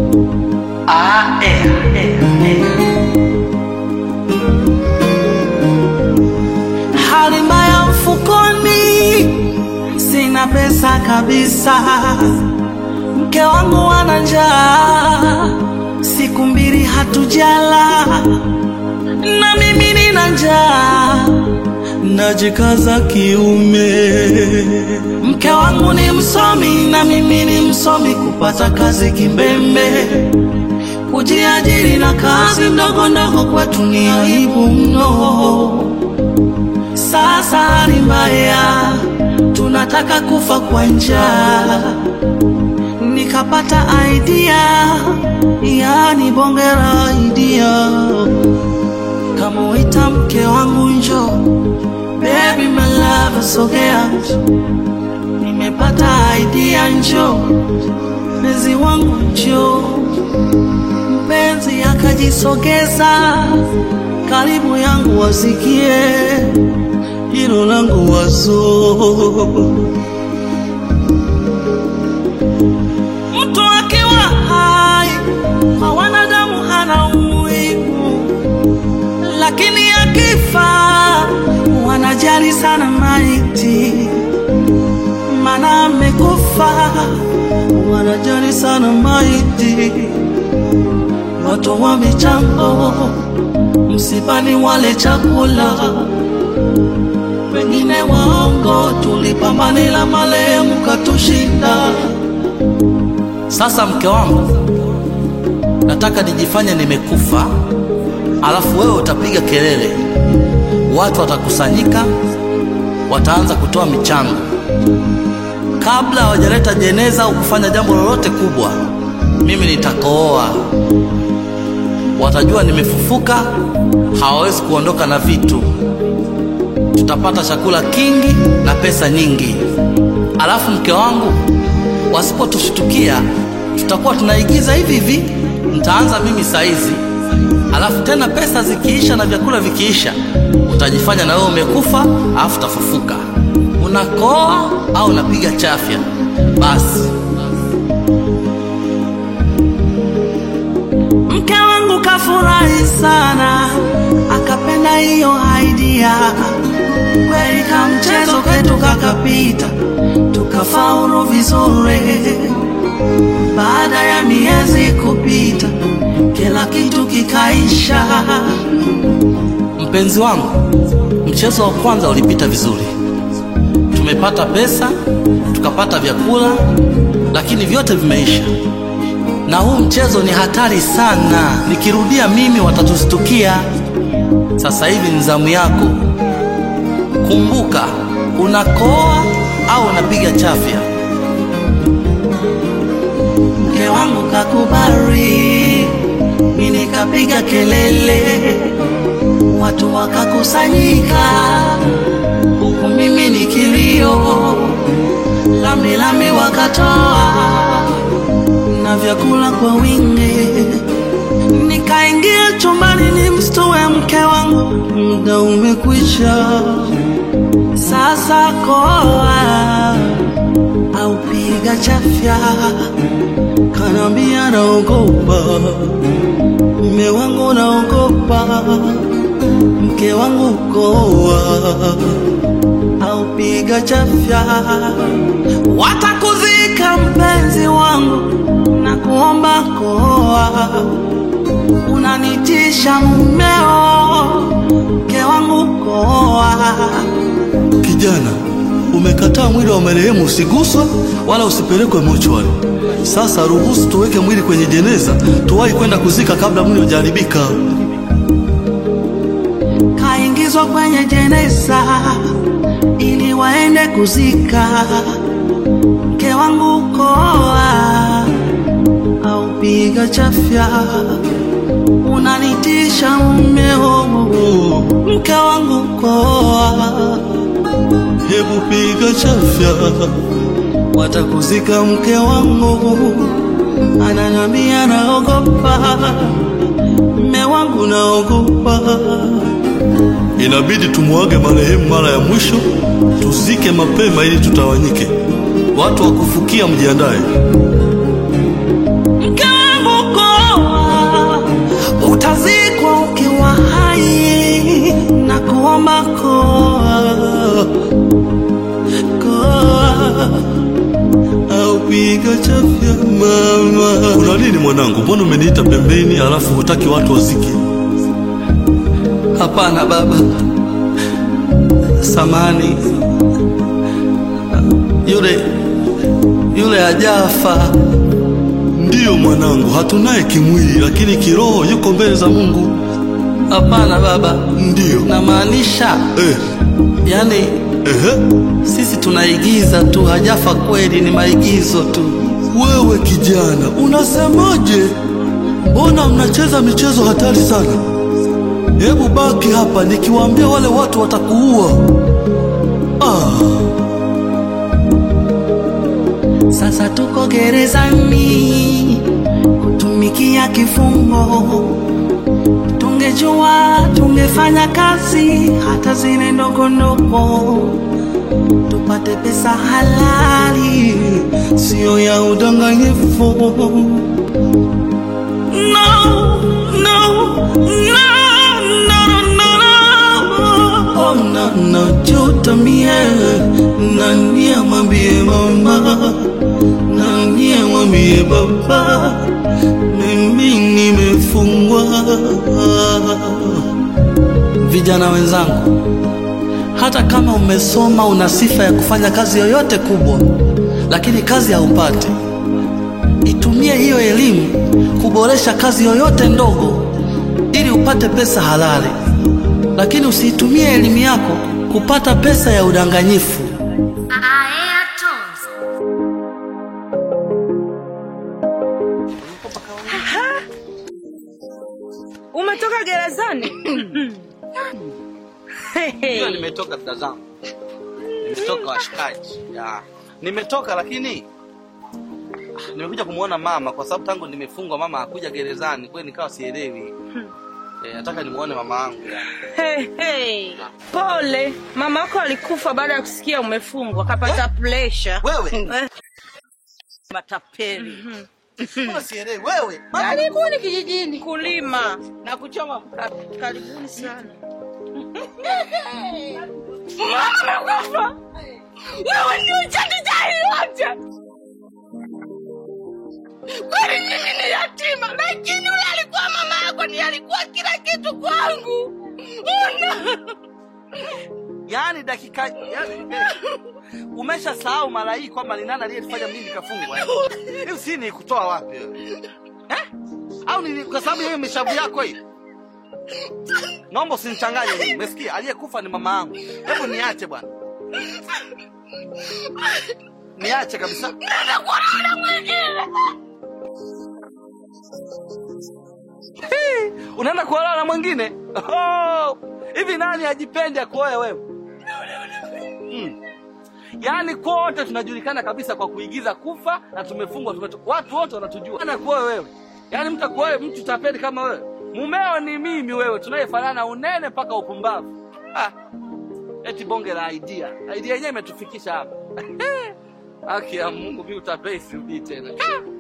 Ah, eh, eh, eh. Hali mbaya mfukoni, sina pesa kabisa. Mke wangu ana njaa, siku mbili hatujala, na mimi nina njaa, najikaza kiume. Mke wangu ni msomi na mimi ni msomi, kupata kazi kimbembe kujiajiri na kazi ndogo ndogo kwetu ni aibu mno. Sasa hali mbaya, tunataka kufa kwa njaa. Nikapata idea, yani bonge la idea, kamuita mke wangu njo, baby my love, sogea, nimepata idea, njo mpenzi wangu njo mpenzi akajisogeza karibu yangu wasikie hilo langu wazo. Mtu akiwa hai kwa wanadamu hana umuhimu, lakini akifa wanajali sana maiti, mana amekufa, wanajali sana maiti watu wa michango msibani wale chakula, wengine waongo, tulipambanila marehemu katushinda. Sasa mke wangu, nataka nijifanye nimekufa, alafu wewe utapiga kelele, watu watakusanyika, wataanza kutoa michango. Kabla hawajaleta jeneza au kufanya jambo lolote kubwa, mimi nitakooa watajua nimefufuka, hawawezi kuondoka na vitu. Tutapata chakula kingi na pesa nyingi. Alafu mke wangu, wasipotushtukia tutakuwa tunaigiza hivi hivi. Nitaanza mimi saizi, alafu tena pesa zikiisha na vyakula vikiisha, utajifanya na wewe umekufa, alafu utafufuka. Unakoa au unapiga chafya? Basi Mke wangu kafurahi sana, akapenda hiyo idea. Kweli kamchezo kwetu kakapita, tukafaulu vizuri. Baada ya miezi kupita, kila kitu kikaisha. Mpenzi wangu, mchezo wa kwanza ulipita vizuri, tumepata pesa, tukapata vyakula, lakini vyote vimeisha na huu mchezo ni hatari sana. Nikirudia mimi watatustukia. Sasa hivi ni zamu yako. Kumbuka, unakoa au unapiga chafya. Mke wangu kakubali, mimi nikapiga kelele, watu wakakusanyika, huku mimi nikilio, lami lami wakatoa na vyakula kwa wingi. Nikaingia chumbani ni mstue mke wangu, muda umekwisha, sasa koa au piga chafya. Kanambia naogopa, mme wangu naogopa, mke wangu koa au piga chafya, watakuzika mpenzi wangu na kuomba koa, unanitisha mumeo, mke wangu koa. Kijana, umekataa mwili wa marehemu usiguswe wala usipelekwe mochwari. Sasa ruhusu tuweke mwili kwenye jeneza, tuwahi kwenda kuzika kabla mwili hujaharibika. Kaingizwa kwenye jeneza ili waende kuzika, mke wangu koa au piga chafya, unanitisha mumeo, mke wangu koa Hebu piga chafya, watakuzika mke wangu, ananiambia naogopa, mme wangu naogopa. inabidi tumwage marehemu mara ya mwisho, tuzike mapema ili tutawanyike. Watu wa kufukia mjiandae. Mke wangu au piga chafya mama. Kuna nini mwanangu? Mbona umeniita pembeni alafu hutaki watu wasikie? Hapana baba, samani, yule yule hajafa. Ndiyo mwanangu, hatunaye kimwili, lakini kiroho yuko mbele za Mungu. Hapana baba, Ndiyo namaanisha eh, yani ehe. sisi tunaigiza tu, hajafa kweli, ni maigizo tu. Wewe kijana, unasemaje? Mbona mnacheza michezo hatari sana? Hebu baki hapa, nikiwaambia wale watu watakuua. Ah, Sasa tuko gerezani kutumikia kifungo. Tungejua tungefanya kazi hata zile ndogo ndogo, tupate pesa halali, sio ya udanganyifu. No, no, no, no, no, no. Oh, na najuta mie, nani amwambie mama, nani amwambie baba, mimi nimefungwa. Vijana wenzangu, hata kama umesoma una sifa ya kufanya kazi yoyote kubwa, lakini kazi haupati, itumie hiyo elimu kuboresha kazi yoyote ndogo ili upate pesa halali, lakini usiitumie elimu yako kupata pesa ya udanganyifu. Aea Tones. Umetoka gerezani? Ndio nimetoka dada zangu, nimetoka washikaji, ya nimetoka, lakini ah, nimekuja kumwona mama kwa sababu tangu nimefungwa mama hakuja gerezani, kwa hiyo nikawa sielewi. Eh, nataka nimuone mama yangu ya. Hey, hey. Pole, mama yako alikufa baada ya kusikia umefungwa, kapata pressure. Wewe Eh, matapeli, mbona sielewi wewe? Karibuni kijijini kulima na kuchoma mkate. Karibuni sana. Mama amekufa. Wewe ndio chanzo cha hili yote. Kwani mimi ni yatima, lakini yule alikuwa mama yako, ni alikuwa kila kitu kwangu. Una Yaani dakika yaani, umesha sahau mara hii kwamba ni nani aliyefanya mimi nikafungwa? eh? Hiyo si ni kutoa wapi wewe? Eh? Au ni kwa sababu ya hiyo mishavu yako hii? Naomba usinichanganye mimi. Umesikia? Aliyekufa ni mama yangu. Hebu niache bwana. Niache kabisa. Hii, Unaenda kuolewa na mwingine? Oh, Hivi nani ajipende akuoe wewe? Mm. Yaani kote tunajulikana kabisa kwa kuigiza kufa na tumefungwa tumeto... watu wote wanatujua. Ana kuoe wewe. Yaani mtu akuoe mtu tapeli kama wewe. Mumeo ni mimi wewe tunayefanana unene mpaka upumbavu. Ah. Eti bonge la idea. Idea yenyewe imetufikisha hapa. Haki ya Mungu mimi utapeli sirudi tena. Ah.